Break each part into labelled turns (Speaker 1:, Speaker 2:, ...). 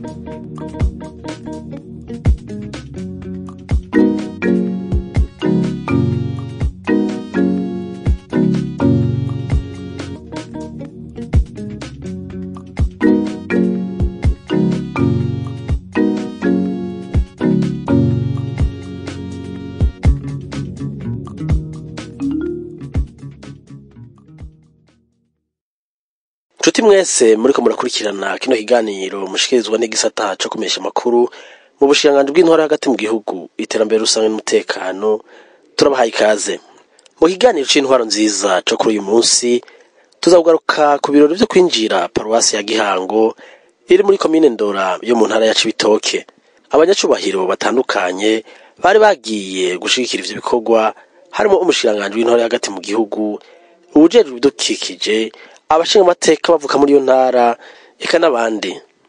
Speaker 1: nshuti mwese muriko murakurikirana kino kiganiro mushikirizwa n'igisata co kumesha amakuru mu bushikiranganji bw'intwara hagati mu gihugu iterambere rusange n'umutekano turabahaye ikaze mu kiganiro c'intwaro nziza co kuri uyu munsi tuzakugaruka ku birori vyo kwinjira paruwasi ya gihango iri muri komine ndora yo mu ntara ya cibitoke abanyacubahiro batandukanye bari bagiye gushigikira ivyo bikorwa harimo umushikiranganji w'intwara hagati mu gihugu uwujejwe ibidukikije abashinga amateka bavuka muri iyo ntara eka n'abandi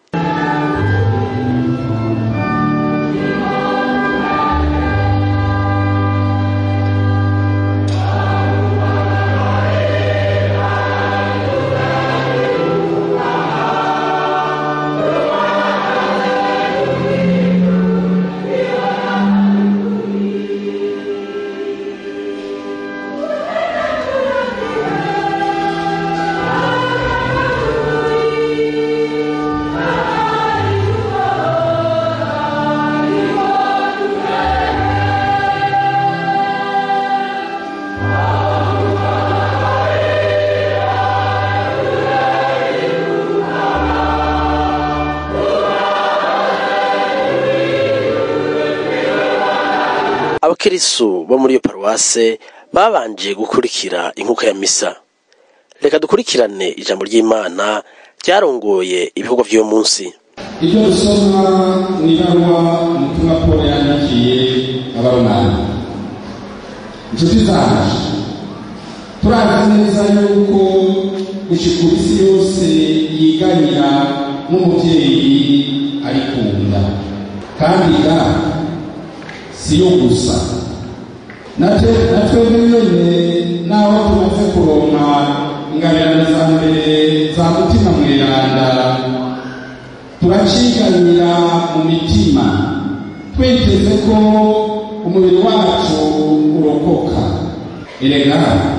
Speaker 1: abakirisu bo muri iyo paruwase babanje gukurikira inkuka ya misa reka dukurikirane ijambo ry'imana ryarongoye ibikorwa vy'uyo munsi
Speaker 2: ibyo dusoma ni ibaruwa umutumwa paul yandikiye abaromani inshuti zacu turazi neza yuko gushika isi yose yiganira n'umuvyeyi arikunda kandi ga si yo gusa natwe natwebwe nyene naho tumaze kuronka ingabirano za mbere za mutima mweranda turaciganira mu mitima twiteze ko umubiri wacu urokoka erega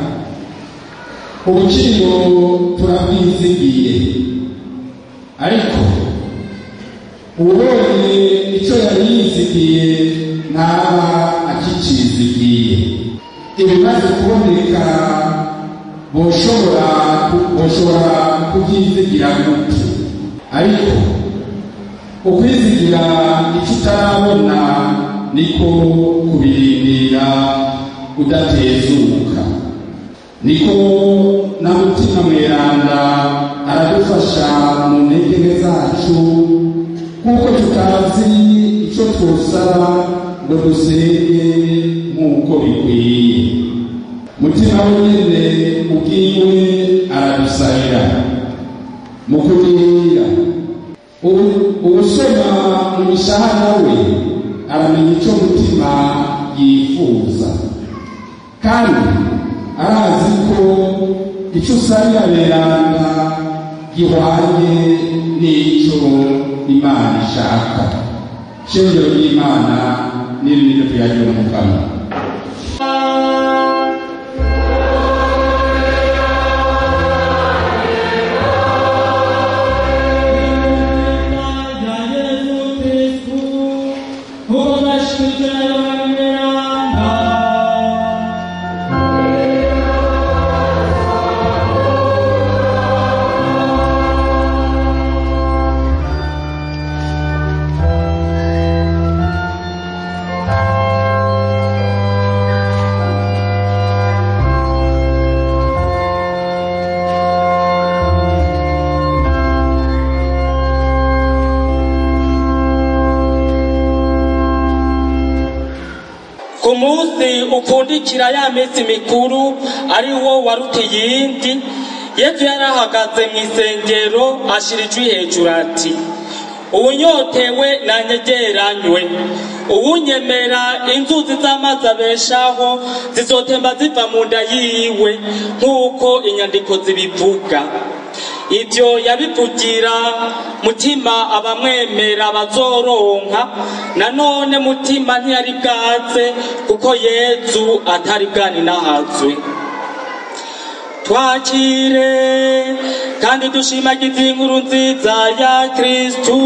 Speaker 2: ubuciro turabwizigiye ariko uwubonye icyo yari yizigiye ntaba akicizigiye ibimaze kuboneka boshobora boshobora kubyizigira gute ariko ukwizigira icyo utarabona niko kubirindira udatezuka niko na mutima mweranda aradufasha mu ntege nke zacu kuko tutazi icyo twosaba ngo dusenge nk'uko bikwiye mutima wenyine ubwiwe aradusabira mu kurinda ubusoma mu mishahara we aramenya icyo mutima yifuza kandi arazi ko icyo usabira beranda gihwanye n'icyo imana ishaka shingiro ry'imana n'iri niryo tuyagira mu kanwa
Speaker 3: ku munsi upfundikira ya minsi mikuru ari wo waruta iyindi yesu yari ahagaze mu isengero ashira ijwi hejuru ati uwunyotewe nanyegeranywe uwunyemera inzuzi z'amazi abeshaho zizotemba ziva mu nda yiwe nk'uko inyandiko zibivuga ibyo yabivugira mutima abamwemera bazoronka nanone mutima ntiyari bwaze kuko yezu atari bwaninahazwe twakire kandi dushimagize inkuru nziza ya kristu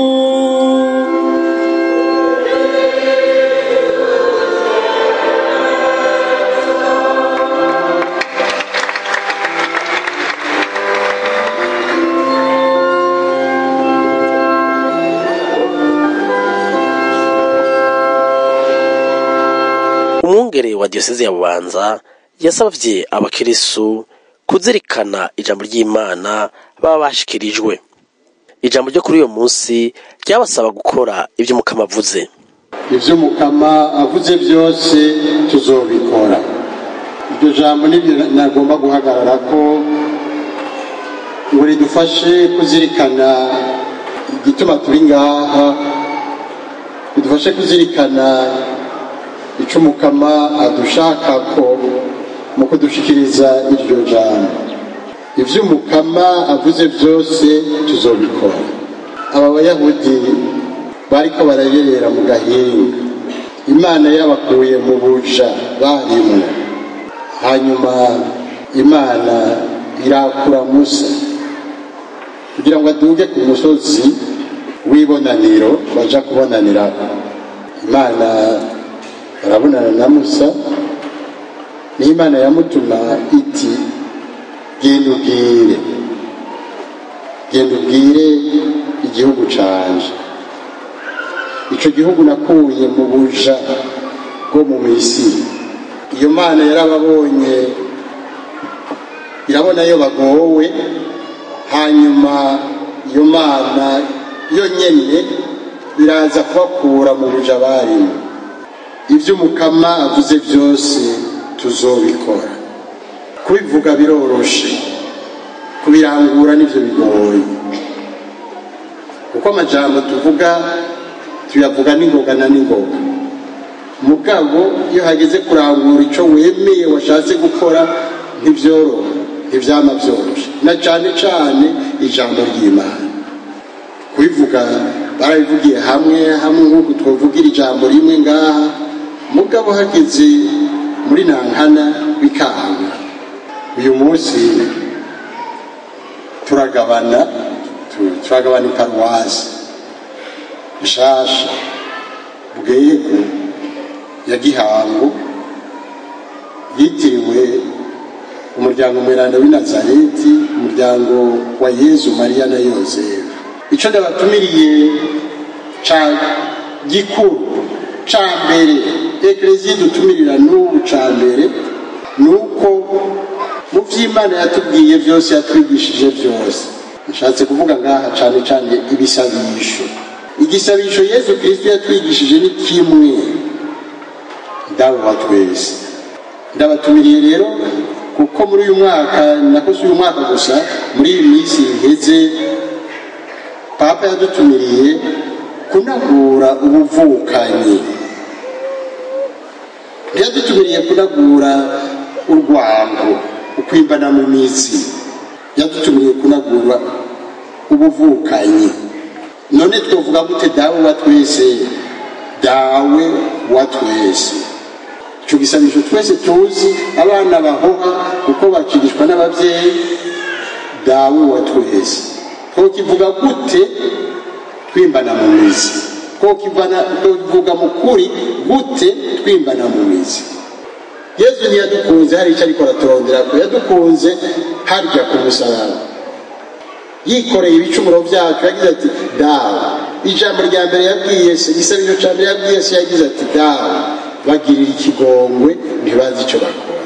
Speaker 1: umwungere wa diyoseze ya bubanza yasabye abakirisu kuzirikana ijambo ry'imana baba bashikirijwe ijambo ryo kuri uyo munsi ryabasaba gukora ibyo umukama avuze
Speaker 4: ibyo umukama avuze byose tuzobikora iryo jambo nibyo nagomba guhagarara ko ngo ridufashe kuzirikana igituma turi ngaha ridufashe kuzirikana icyo umukama adushaka ko mu kudushikiriza iryo jambo ibyo umukama avuze byose tuzobikora aba bayahudi bariko barayerera mu gahinga imana yabakuye mu buja barimwo hanyuma imana irakura musa kugira ngo aduge ku musozi w'ibonaniro baja kubonaniraho imana barabonana na musa n'imana yamutuma iti genda ubwire genda ubwire igihugu canje ico gihugu nakuye mu buja bwo mu misiri iyo mana yarababonye irabona yo bagowe hanyuma iyo mana yo nyene iraza kubakura mu buja barimo ibyo umukama avuze byose tuzobikora kubivuga biroroshe kubirangura nibyo bigoye kuko amajambo tuvuga tuyavuga n'ingoga na n'ingoga mugabo iyo hageze kurangura icyo wemeye washatse gukora ntibyoroha ntibyama byoroshe na cyane cyane ijambo ry'imana kubivuga barabivugiye hamwe hamwe nk'uko twavugira ijambo rimwe ngaha mugabo hageze muri nankana bikanga uyu munsi turagabana turagabana iparuwasi nshasha bwego ya gihango yitiriwe umuryango mweranda w'i nazareti umuryango wa yezu mariya na yozefu icyo ndabatumiriye ca gikuru ca mbere ekereziya dutumirira n'ubu ca mbere ni uko mu by'imana yatubwiye byose yatwigishije byose nshatse kuvuga ngaha cyane cyane ibisabisho igisabisho yezu kirisito yatwigishije ni kimwe dawe wa twese ndabatumiriye rero kuko muri uyu mwaka nako si uyu mwaka gusa muri iyi minsi iheze papa yadutumiriye kunagura ubuvukanyi ntiyadutumiriye kunagura urwango ukwimbana mu mizi yadutumiriye kunagura ubuvukanyi none twavuga gute dawe wa twese dawe wa twese icyo gisabisho twese tuzi abana bahoha kuko bakirishwa n'ababyeyi dawe wa twese twokivuga gute twimbana mu mizi twokivuga mu kuri gute twimbana mu mizi yezu ntiyadukunze hari icyo ariko araturondera ko yadukunze harya ku musaraba yikoreye ibicumuro byacu yagize ati dawe ijambo rya mbere yabwiye se igisabiro cya mbere yabwiye se yagize ati dawe bagirira ikigongwe ntibazi icyo bakora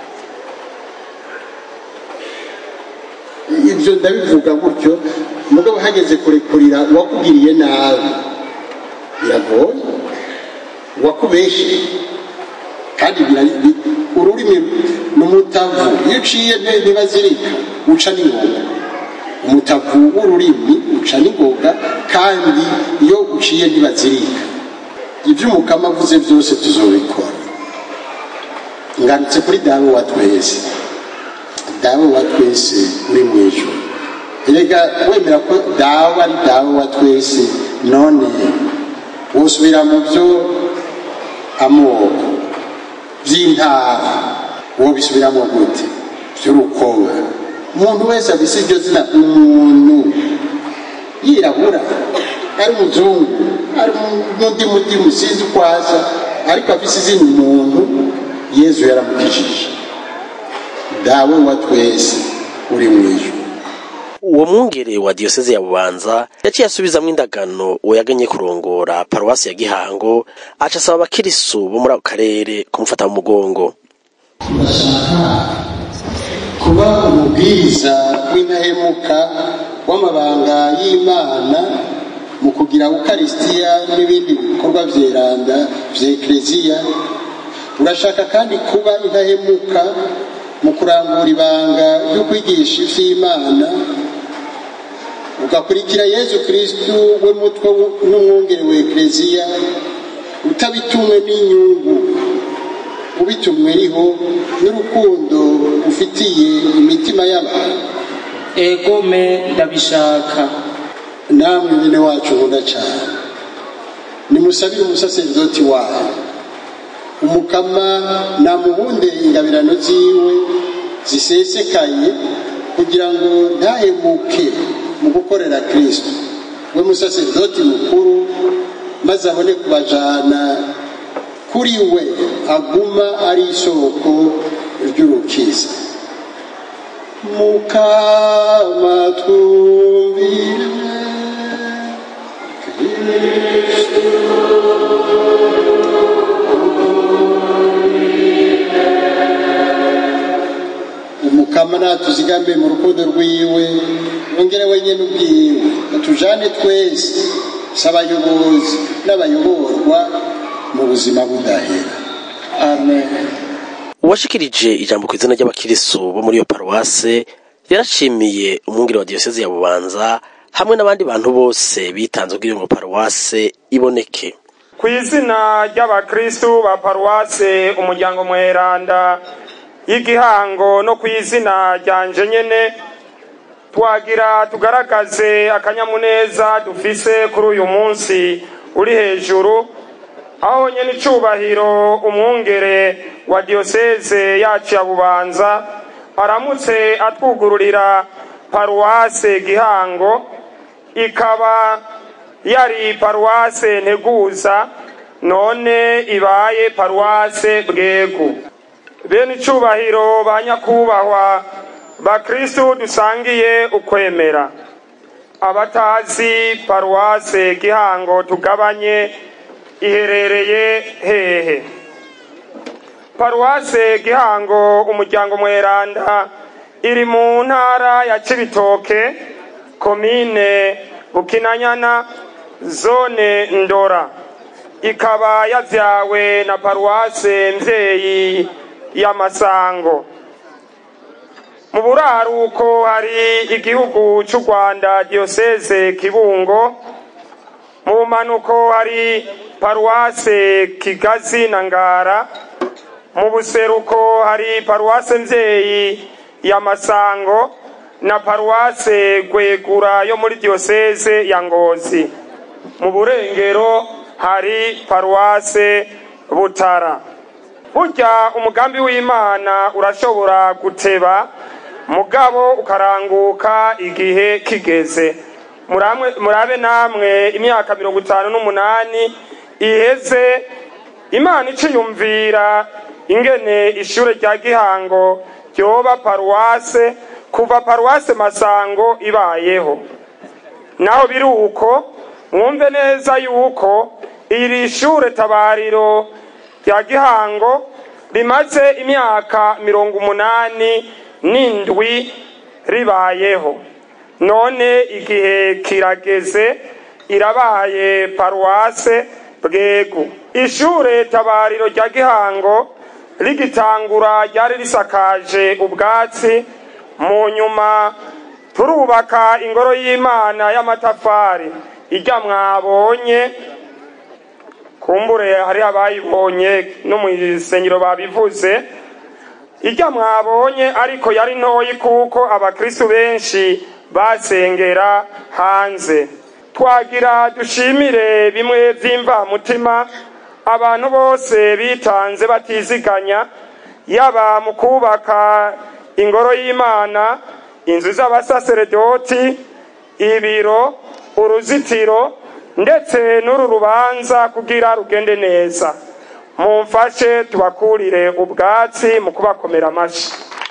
Speaker 4: ibyo ndabivuga gutyo mugabo hageze kurekurira uwakugiriye nabi biragoye uwakubeshe kandi ururimi ni umutavu iyo uciye ntibazirika uca n'ingoga umutavu w'ururimi uca n'ingoga kandi iyo uciye ntibazirika ibyo umukama avuze byose tuzobikora ngarutse kuri dawe wa twese dawe wa twese uri mu ijoro erega wemera ko dawe ari dawe wa twese none wosubira mu byo amoko by'intara uwo bisubiramo gute by'urukoba umuntu wese afise iryo zina umuntu yirabura ari umuzungu ari n'undi mudimu sinzi uko asa ariko afise izina umuntu yezu yaramukijije dawe wa twese uri mu ijuru
Speaker 1: uwo mwungere wa diyoseze ya bubanza yaciye asubizamwo indagano uwo yaganye kurongora paruwasi ya gihango aca asaba abakirisu bo muri ako karere kumufata mu mugongo
Speaker 4: turashaka kuba umubwiriza w'intahemuka w'amabanga y'imana mu kugira ukarisitiya n'ibindi bikorwa vyeranda vya ekleziya urashaka kandi kuba intahemuka mu kurangura ibanga ryo kwigisha ivy'imana ugakurikira yezu kristu we mutwe n'umwungere wa ekleziya utabitumwe n'inyungu ubitumweriho n'urukundo ufitiye imitima y'abantu
Speaker 3: egome ndabishaka
Speaker 4: namwe bene wacu nkunda cyane nimusabire umusaserdoti wayo umukama namuhunde ingabirano ziwe zisesekaye kugira ngo ntahemuke mu gukorera kristo we musaserdoti mukuru maze abone kubajana kuri we aguma ari isoko ry'urukiza mukama twumvire umukama natuzigame mu rukundo rwiwe yongere wenyine ubwiwe atujane twese si abayobozi n'abayoborwa mu buzima budahera
Speaker 3: amen
Speaker 1: uwashikirije ijambo ku izina ry'abakirisu bo muri iyo paruwase yarashimiye umwungere wa diyoseze ya bubanza hamwe n'abandi bantu bose bitanze kugira ngo paruwase iboneke
Speaker 5: ku izina ry'abakristu ba paruwase umuryango mweranda y'igihango no ku izina ryanje nyene twagira tugaragaze akanyamuneza dufise kuri uyu munsi uri hejuru aho nyene icubahiro umwungere wa diyoseze yacu ya bubanza aramutse atwugururira paruwase gihango ikaba yari paruwase nteguza none ibaye paruwase bwegu bene icubahiro ba nyakubahwa bakristu dusangiye ukwemera abatazi paruwase gihango tugabanye iherereye hehe paruwase gihango umuryango mweranda iri mu ntara ya cibitoke komine bukinanyana zone ndora ikaba yavyawe na paruwase mvyeyi ya masango mu buraruko hari igihugu c'u rwanda diyoseze kibungo mu bumanuko hari paruwase kigazi na ngara mu buseruko hari paruwase mvyeyi ya masango na paruwase gwegura yo muri diyoseze ya ngozi mu burengero hari paruwase butara burya umugambi w'imana urashobora guteba mugabo ukaranguka igihe kigeze Muramwe- murabe namwe imyaka mirongo itanu n'umunani iheze imana iciyumvira ingene ishure rya gihango ryoba paruwase kuva paruwase masango ibayeho naho biri uko mwumve neza yuko iri shure tabariro rya gihango rimaze imyaka mirongo umunani n'indwi ribayeho none igihe kirageze irabaye paruwase bwegu ishure tabariro rya gihango rigitangura ryari risakaje ubwatsi mu nyuma turubaka ingoro y'imana y'amatafari ijya mwabonye kumbure hari abayibonye no mu isengero babivuze ijya mwabonye ariko yari ntoyi kuko abakristu benshi basengera hanze twagira dushimire bimwe by'imvamutima abantu bose bitanze batiziganya yaba mu kubaka ingoro y'imana inzu z'abasaseredoti ibiro uruzitiro ndetse n'uru rubanza kugira rugende neza mumfashe tubakurire ubwatsi mu kubakomera amashyi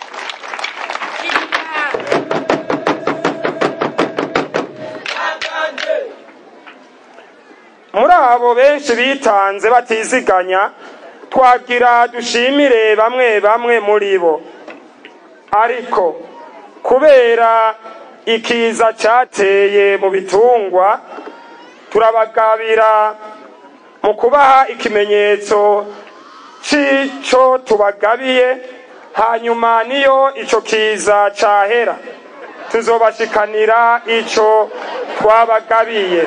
Speaker 5: muri abo benshi bitanze batiziganya twagira dushimire bamwe bamwe muri bo ariko kubera ikiza cyateye mu bitungwa turabagabira mu kubaha ikimenyetso cy'icyo tubagabiye hanyuma niyo icyo kiza cyahera tuzobashikanira icyo twabagabiye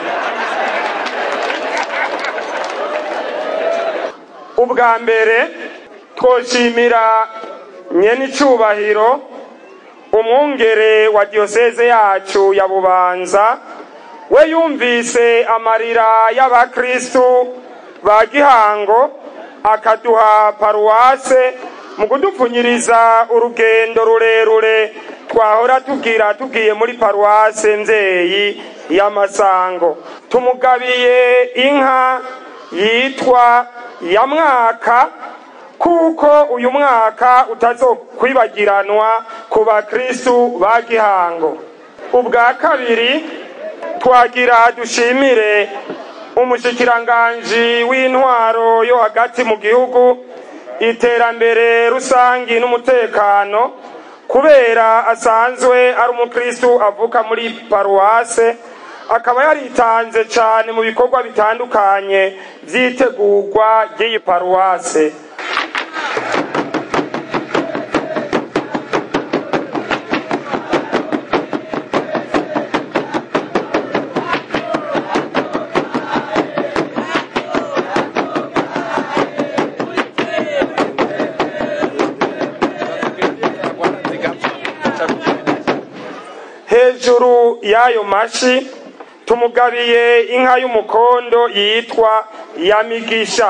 Speaker 5: ubwa mbere twoshimira nyenicubahiro umwungere wa diyoseze yacu ya bubanza we yumvise amarira y'abakristu ba gihango akaduha paruwase mu kudupfunyiriza urugendo rurerure twahora tubwira tugiye muri paruwase mvyeyi y'amasango tumugabiye inka yitwa ya mwaka kuko uyu mwaka utazokwibagiranwa ku bakristu ba gihango ubwa kabiri twagira dushimire umushikiranganji w'intwaro yo hagati mu gihugu iterambere rusangi n'umutekano kubera asanzwe ari umukristu avuka muri paruwase akaba yaritanze cyane mu bikorwa bitandukanye by'itegurwa ry'iyi paruwase hejuru y'ayo mashi tumugabiye inka y'umukondo yitwa yamigisha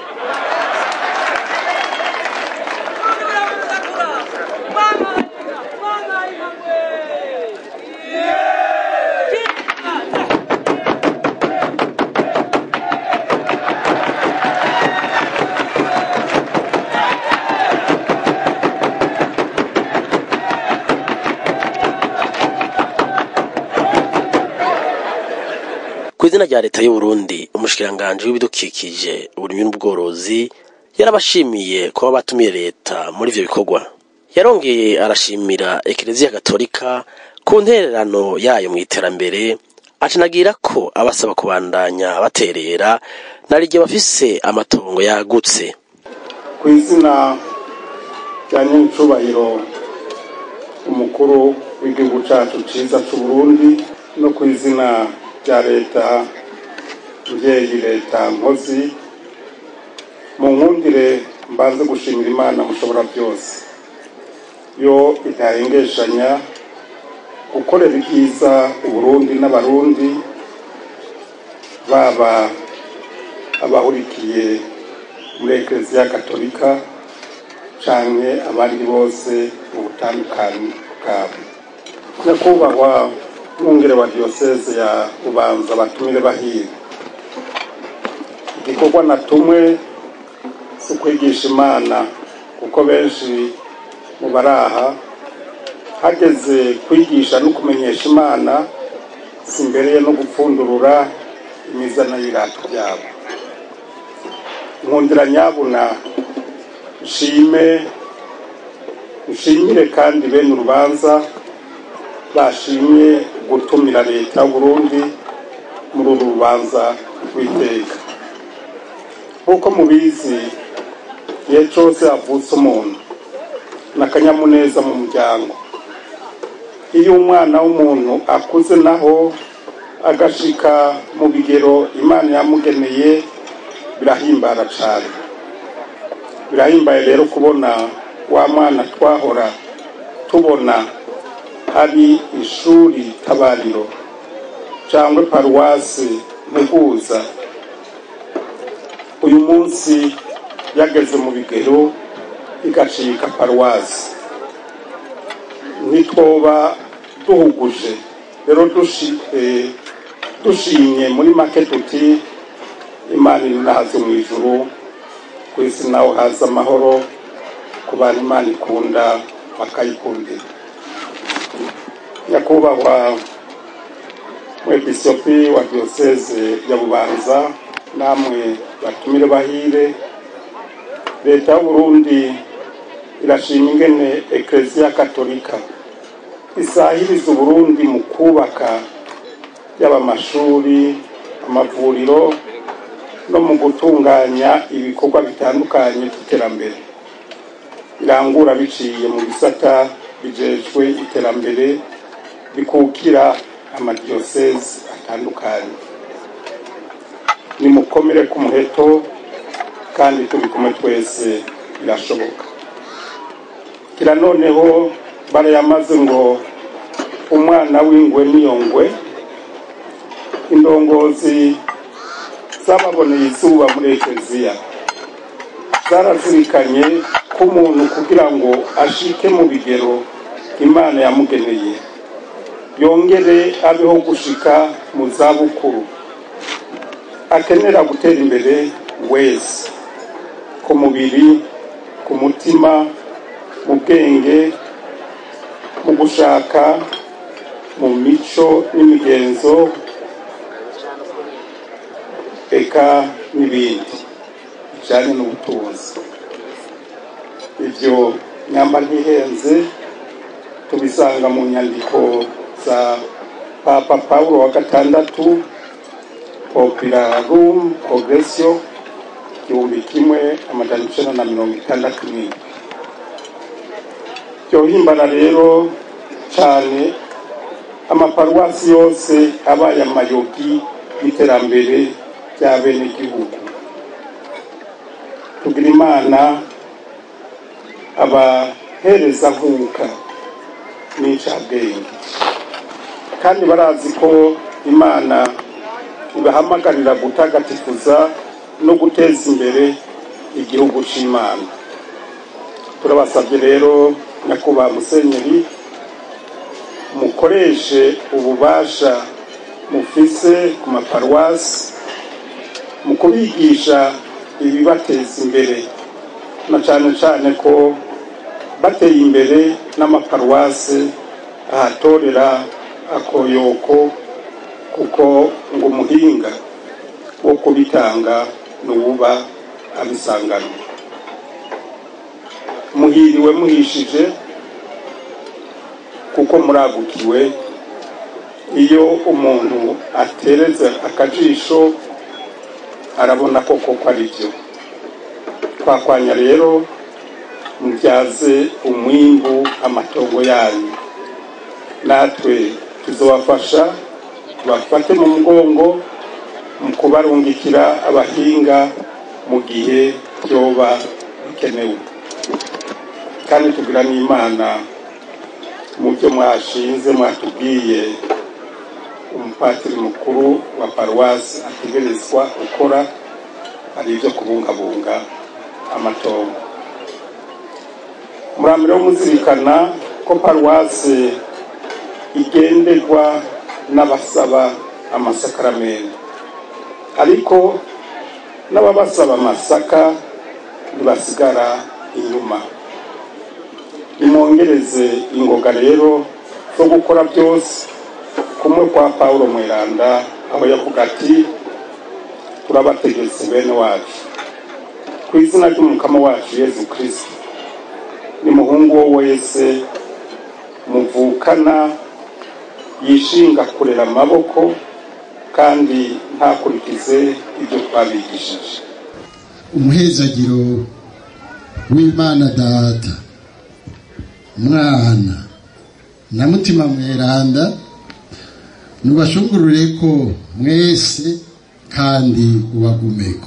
Speaker 1: ku izina rya leta y'u Burundi umushikiranganji w'ibidukikije uburimyi n'ubworozi yarabashimiye kuba batumiye leta muri ivyo bikorwa yarongeye arashimira ekereziya gatolika ku ntererano yayo mu iterambere acanagira ko abasaba kubandanya baterera nariryo bafise amatongo yagutse
Speaker 2: ku izina rya nyincubahiro umukuru w'igihugu cyacu cyiza cy'u Burundi no ku izina rya leta mbyeyi leta nkozi mu nkundire mbanze gushimira imana mushobora byose yo itahengeshanya gukorera ibyiza uburundi n'abarundi baba abahurikiye muri ekereziya katolika canke abandi bose mu butandukane bwabo nyakubahwa mwungere wa diyoseze ya bubanza batumire bahire igikorwa natumwe si ukwigisha imana kuko benshi mu baraha hageze kwigisha no kumenyesha imana simbereye no gupfundurura imizana y'ibirato byabo nkundira nyabuna nshime nshimire kandi bene urubanza bashimye gutumira leta y'uburundi muri uru rubanza rw'iteka nk'uko mubizi igihe cyose havutse umuntu n'akanyamuneza mu muryango iyo umwana w'umuntu akuze naho agashika mu bigero imana yamugeneye birahimbara cyane birahimbaye rero kubona wa mwana twahora tubona ari ishuri tabariro cyangwa paruwasi nteguza uyu munsi yageze mu bigero igacika paruwasi ntitwoba duhuguje rero dushi- eh, dushimye muri make tuti imana iri nahaze mu ijuru ku isi naho haza amahoro ku bantu imana ikunda bakayikundira nyakubahwa mwepisopi wa diyoseze ya bubanza namwe batumire bahire leta y'uburundi irashima ingene ekereziya katolika isahiriza uburundi mu kubaka yaba amashuri amavuriro no mu gutunganya ibikorwa bitandukanye by'iterambere irangura biciye mu bisata bijejwe iterambere bikukira amadiyoseze atandukanye nimukomere ku muheto kandi turi kumwe twese birashoboka kira noneho barayamaze ngo umwana w'ingwe niyo ngwe indongozi zababoneye izuba muri ekereziya zarazirikanye ko umuntu kugira ngo ashike mu bigero imana yamugeneye yongere abeho gushika mu zabukuru akenera gutera imbere wese ku mubiri ku mutima mu bwenge mu gushaka mu mico n'imigenzo eka n'ibindi bijyanye n'ubutunzi ibyo nyamba ntihenze tubisanga mu nyandiko za papa pawulo wa gatandatu popularum progressio igihumbi kimwe amajana icenda na mirongo itandatu n'indwi byohimbara rero cane amaparuwasi yose abaye amayogi y'iterambere rya bene gihugu tugira imana abahereza nkuka n'incabwenge kandi barazi ko imana ibahamagarira gutagatifuza no guteza imbere igihugu c'imana turabasabye rero nyakubahwa musenyeri mukoreshe ububasha mufise ku maparuwasi mu kubigisha ibibateza imbere na cane cane ko bateye imbere n'amaparuwasi ahatorera akoyoko kuko ngo umuhinga wo kubitanga nuwuba abisanganywe muhiriwe muhishije kuko muragukiwe iyo umuntu atereze akajisho arabona ko koko ari byo twakwanya rero mubyaze umwimbu amatongo yanyu natwe tuzobafasha tubafate mu mugongo mu kubarungikira abahinga mu gihe byoba bikenewe kandi tugira n'imana mu byo mwashinze mwatubwiye umupatiri mukuru wa paruwasi ategerezwa gukora hari ibyo kubungabunga amatongo muramire muzirikana ko paruwasi igenderwa n'abasaba amasakaramentu ariko n'ababasaba amasaka ntibasigara inyuma nimwongereze ingoga rero zo gukora byose kumwe kwa pawulo mweranda aho yavuga ati turabategetse bene wacu ku izina ry'umukama wacu yezu kirisito nimuhungu wo wese muvukana yishinga kurera amaboko kandi ntakurikize ibyo twabigishije
Speaker 4: umuhezagiro w'imana data mwana na mutima mweranda nubashungurure ko mwese kandi ubagumeko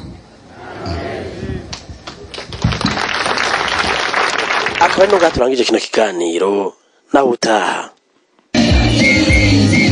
Speaker 1: akaba ari nubwo turangije kino kiganiro nawe utaha
Speaker 6: Thank